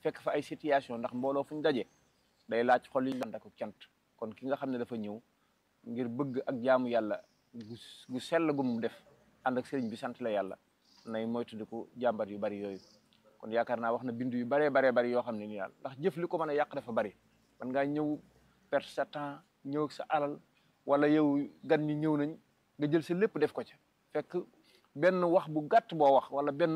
fekk fa ay situation ndax mbooloo fu ñu daje day laaj xol yi ànd ak cant kon ki nga xam ne dafa ñëw ngir bëgg ak jaamu yàlla gu gu sell gu mu def ànd ak sëriñ bi sant la yàlla nay moytandiku jàmbat yu bari yooyu kon yaakaar naa wax na bindu yu baree baree bari yoo xam ne ni daal ndax jëf li ko mën a yàq dafa bari man ngaa ñëw perte sa temps ñëw sa alal wala yow gan ñi ñëw nañ nga jël sa lépp def ko ca fekk benn wax bu gàtt boo wax wala benn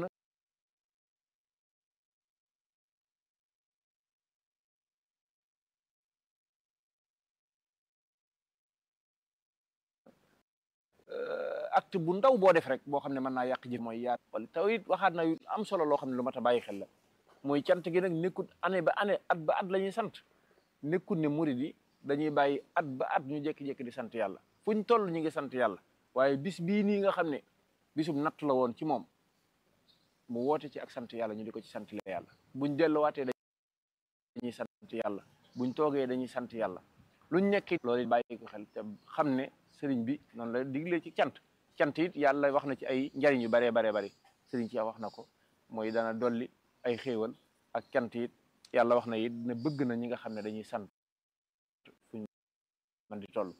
acte bu ndaw boo def rek boo xam ne mën naa yàq jëf mooy yaat wala taw it waxaat na yu am solo loo xam ne lu mat a bàyyi xel la mooy cant gi nag nekkut année ba année at ba at la ñuy sant nekkut ne murid yi dañuy bàyyi at ba at ñu jékki-jékki di sant yàlla fuñ toll ñu ngi sant yàlla waaye bis bii nii nga xam ne bisum natt la woon ci moom mu woote ci ak sant yàlla ñu di ko ci sant la yàlla buñ delluwaatee dañuy sant yàlla buñ toogee dañuy sant yàlla luñ nekk loolu bàyyi ko xel te xam ne sëriñ bi noonu la digle ci cant cant it yàlla wax na ci ay njariñ yu baree baree bari sëriñ ci wax na ko mooy dana dolli ay xéewal ak cant it yàlla wax na it ne bëgg na ñi nga xam ne dañuy sant fuñ man di toll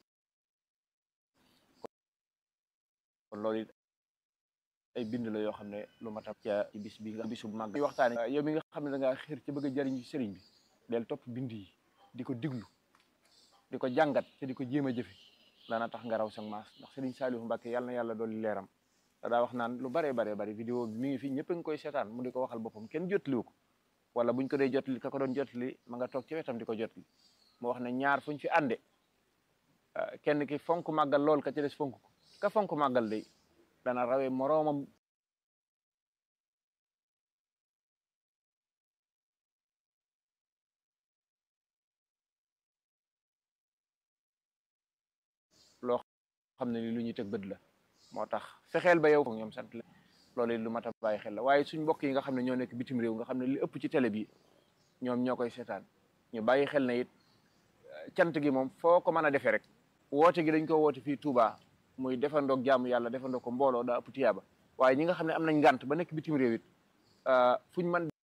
kon loolu it ay bind la yoo xam ne lu ma tam ca ci bis bi nga bisu màgg waxtaane yow mi nga xam ne da ngaa xër ci bëgg a jariñ ci sëriñ bi del topp bind yi di ko diglu di ko jàngat te di ko jéem a jëfe dana tax nga raw sa maas ndax Serigne Saliou Mbacke yàlla na yàlla dolli leeram daa wax naan lu baree baree bari vidéo bi mi ngi fi ñëpp a ngi koy seetaan mu di ko waxal boppam kenn jotliwu ko wala buñ ko dee jotli ka ko doon jotli ma nga toog ci wetam di ko jotli mu wax ne ñaar fuñ fi ànde kenn ki fonk màggal lool ka ci des fonk ko ka fonk màggal day dana rawee moroomam loo xam ne ni lu ñuy teg bët la moo tax fexeel ba yow ko ñoom sant la loolu it lu mat a bàyyi xel la waaye suñ mbokk yi nga xam ne ñoo nekk bitim réew nga xam ne li ëpp ci télé bi ñoom ñoo koy seetaan ñu bàyyi xel na it cant gi moom foo ko mën a defee rek woote gi dañ ko woote fii Touba muy defandoog jaamu yàlla defandoo ko mbooloo daa ëpp tiyaaba waaye ñi nga xam ne am nañ ngànt ba nekk bitim réew it fuñ mën